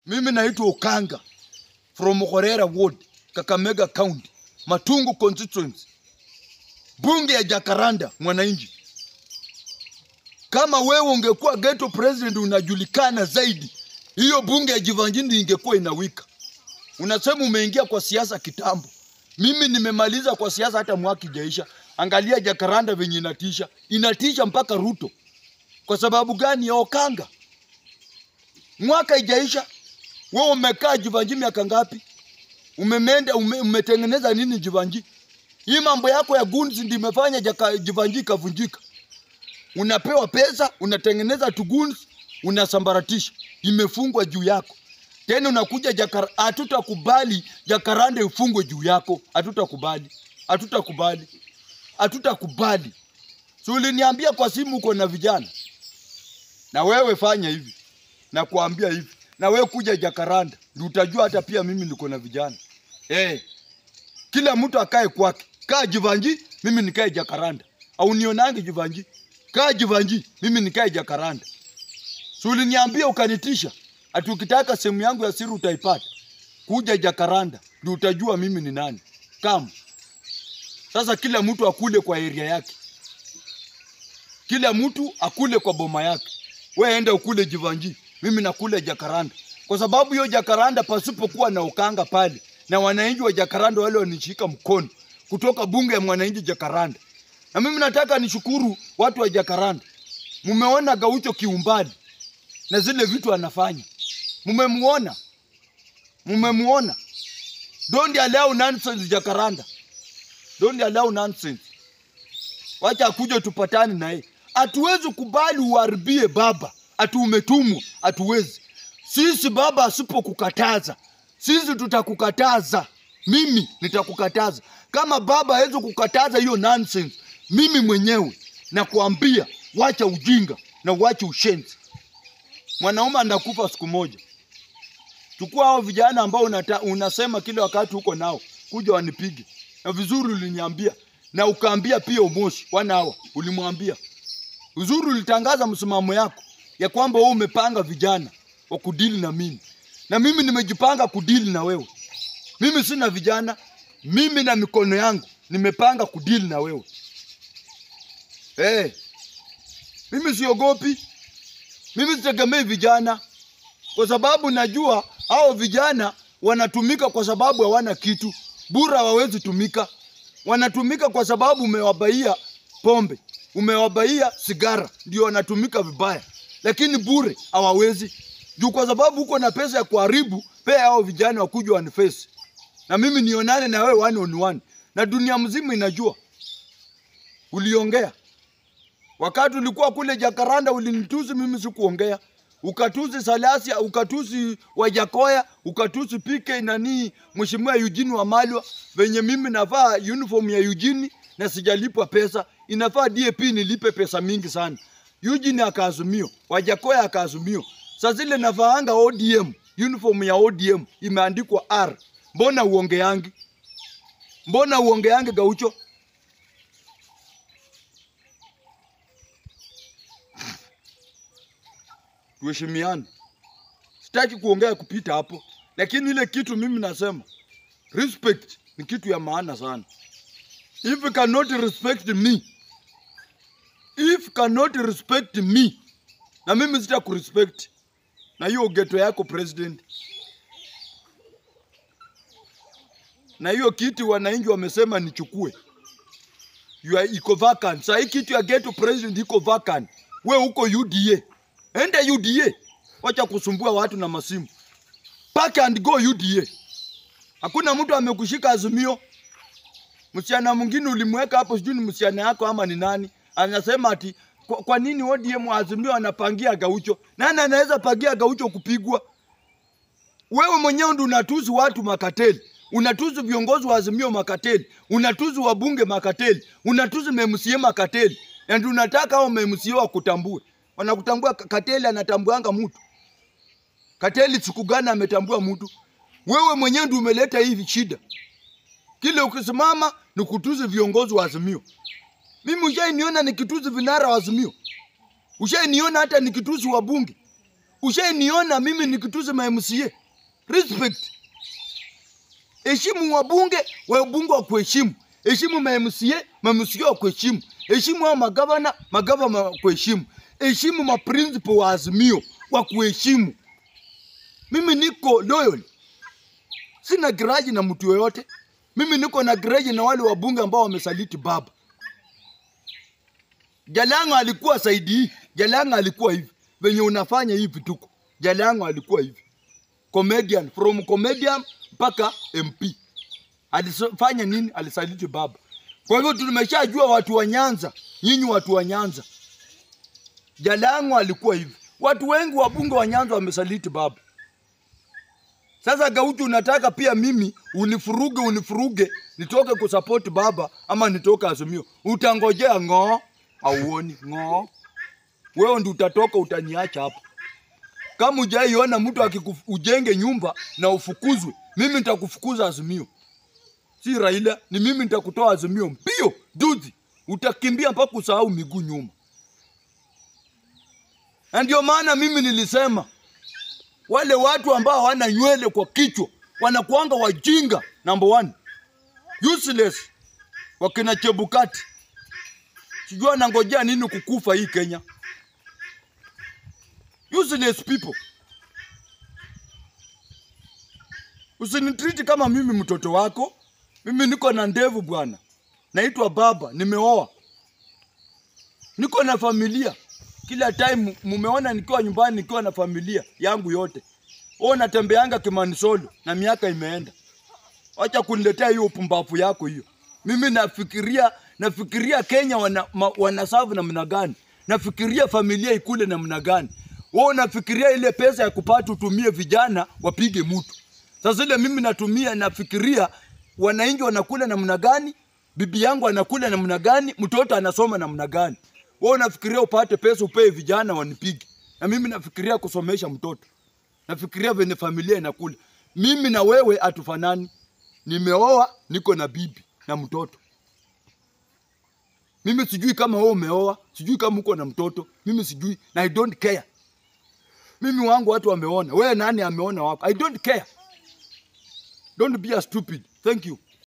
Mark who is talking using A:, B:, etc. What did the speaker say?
A: Mimi naitwa Ukanga from Khorera Ward, Kakamega County, Matungu constituency, bunge ya Jakaranda. Mwananchi, kama wewe ungekuwa ghetto president unajulikana zaidi, hiyo bunge ya Jivanjini ingekuwa inawika. Unasema umeingia kwa siasa kitambo. Mimi nimemaliza kwa siasa hata mwaka ijaisha. Angalia Jakaranda venye inatisha, inatisha mpaka Ruto. Kwa sababu gani? Ya Okanga. Mwaka ijaisha, wewe umekaa Jivanji miaka ngapi? Umemenda ume, umetengeneza nini Jivanji? Hii mambo yako ya guns ndio imefanya jaka- Jivanji ikavunjika. Unapewa pesa, unatengeneza tu guns, unasambaratisha, imefungwa juu yako. Tena unakuja Jakar, hatutakubali Jakaranda ifungwe juu yako, hatutakubali, hatutakubali, hatutakubali. Si uliniambia kwa simu uko na vijana, na wewe fanya hivi, na kuambia hivi, na wewe kuja Jakaranda ndio utajua hata pia mimi niko na vijana eh. Kila mtu akae kwake, kaa Jivanji, mimi nikae Jakaranda, au nionange Jivanji, kaa Jivanji, mimi nikae Jakaranda. Si uliniambia ukanitisha, ati ukitaka sehemu yangu ya siri utaipata. Kuja Jakaranda ndio utajua mimi ni nani. Kama sasa, kila mtu akule kwa area yake, kila mtu akule kwa boma yake. We enda ukule Jivanji, mimi nakule Jakaranda, kwa sababu hiyo Jakaranda pasipokuwa na Ukanga pale na wananchi wa Jakaranda wale wanishika mkono kutoka bunge ya mwananchi Jakaranda, na mimi nataka nishukuru watu wa Jakaranda. Mumeona Gaucho kiumbali na zile vitu anafanya, mumemuona, mumemuona. Don't allow nonsense Jakaranda, don't allow nonsense. Wacha akuje tupatane naye. Hatuwezi kubali uharibie baba, ati umetumwa, hatuwezi. Sisi baba asipokukataza, sisi tutakukataza. Mimi nitakukataza kama baba hawezi kukataza hiyo nonsense. Mimi mwenyewe nakuambia, wacha ujinga na wacha ushenzi. Mwanaume anakufa siku moja. Chukua hao vijana ambao unata, unasema kila wakati uko nao, kuja wanipige. Na vizuri uliniambia na ukaambia pia Umoshi wana hawa ulimwambia uzuri, ulitangaza msimamo yako ya kwamba wewe umepanga vijana wa kudili na mimi, na mimi nimejipanga kudili na wewe. Mimi sina vijana, mimi na mikono yangu nimepanga kudili na wewe. Hey, mimi siogopi, mimi sitegemei vijana kwa sababu najua hao vijana wanatumika kwa sababu hawana kitu, bura hawawezi tumika. Wanatumika kwa sababu umewabaia pombe, umewabaia sigara, ndio wanatumika vibaya, lakini bure hawawezi juu, kwa sababu uko na pesa ya kuharibu. Pea hao vijana wakuja wanifesi na mimi nionane na wewe one on one, na dunia mzima inajua uliongea wakati ulikuwa kule Jakaranda, ulinitusi mimi, sikuongea ukatusi Salasia, ukatusi Wajakoya, ukatusi PK nani Mheshimiwa Eugene Wamalwa, venye mimi navaa uniform ya Eugene na sijalipwa pesa, inafaa DAP nilipe pesa mingi sana. Eugene akaazimio, Wajakoya akaazimio. Sasa zile navaanga ODM, uniform ya ODM imeandikwa R. Mbona uongeangi? Mbona uongeangi Gaucho? tuheshimiane. Sitaki kuongea kupita hapo, lakini ile kitu mimi nasema respect ni kitu ya maana sana. If you cannot respect me, if you cannot respect me, na mimi sita kurespect na hiyo geto yako president, na hiyo kiti wananchi wamesema nichukue, you are iko vacant. Sasa hii kitu ya geto president iko vacant, we uko UDA Ende UDA, wacha kusumbua watu na masimu. Pack and go UDA. Hakuna mtu amekushika Azimio. Msichana mwingine ulimweka hapo, sijui ni msichana yako ama ni nani, anasema ati kwa, kwa nini ODM Azimio anapangia Gaucho? Nani anaweza pangia Gaucho kupigwa? Wewe mwenyewe ndio unatuzi watu makateli, unatuzi viongozi wa Azimio makateli, unatuzi wabunge makateli, unatuzi MMCA makateli, na ndio unataka hao MMCA wakutambue wanakutambua. Kateli anatambuanga mtu. Kateli siku gani ametambua mtu? Wewe mwenyewe ndio umeleta hivi shida. Kile ukisimama ni kutuzi viongozi wa Azimio. Mimi ushainiona nikituzi vinara wa Azimio, ushainiona hata nikituzi wa bunge. Ushainiona mimi nikitusi ma MCA. Respect. Heshimu wabunge, wabunge wa kuheshimu. Heshimu ma MCA, ma MCA wa kuheshimu. Heshimu hao magavana, magavana wa kuheshimu. Heshimu ma principal wa Azimio wa kuheshimu. Mimi niko loyal. Sina grudge na mtu yoyote. Mimi niko na grudge na wale wabunge ambao wamesaliti baba. Jalanga alikuwa saidi hii. Jalanga alikuwa hivi. Venye unafanya hivi tuko. Jalanga alikuwa hivi. Comedian from comedian mpaka MP. Alifanya nini? Alisaliti baba. Kwa hivyo tumeshajua watu wa Nyanza, nyinyi watu wa Nyanza. Jalango alikuwa hivi. Watu wengi wabunge wa Nyanza wamesaliti baba. Sasa Gaucho, unataka pia mimi unifuruge unifuruge nitoke kusupport baba ama nitoke Azimio? Utangojea ng'oo, auoni ng'oo. Wewe ndio utatoka utaniacha hapo. Kama hujaiona mtu akikujenge nyumba na ufukuzwe, mimi nitakufukuza Azimio. Si Raila, ni mimi nitakutoa Azimio mbio duzi, utakimbia mpaka usahau miguu nyuma. Na ndio maana mimi nilisema wale watu ambao hawana nywele kwa kichwa wanakuanga wajinga, number one, useless, wakina Chebukati. Sijui anangojea nini kukufa hii Kenya. Useless people. Usinitreat kama mimi mtoto wako. Mimi niko na ndevu bwana, naitwa baba, nimeoa, niko na familia. Kila time mumeona nikiwa nyumbani nikiwa na familia yangu yote. Wewe natembeanga Kimanisolo na miaka imeenda. Acha kuniletea hiyo upumbavu yako hiyo. Mimi nafikiria nafikiria Kenya wana, ma, wanasavu namna gani? Nafikiria familia ikule namna gani? Wewe unafikiria ile pesa ya kupata utumie vijana wapige mtu. Sasa ile mimi natumia nafikiria wananchi wanakula namna gani, bibi yangu anakula namna gani, mtoto anasoma namna gani. Wewe unafikiria upate pesa upee vijana wanipige, na mimi nafikiria kusomesha mtoto, nafikiria venye familia inakula. Mimi na wewe hatufanani. Nimeoa, niko na bibi na mtoto. Mimi sijui kama wewe umeoa, sijui kama uko na mtoto, mimi sijui na I don't care. Mimi wangu watu wameona, wewe nani ameona wako? I don't care. Don't be a stupid. Thank you.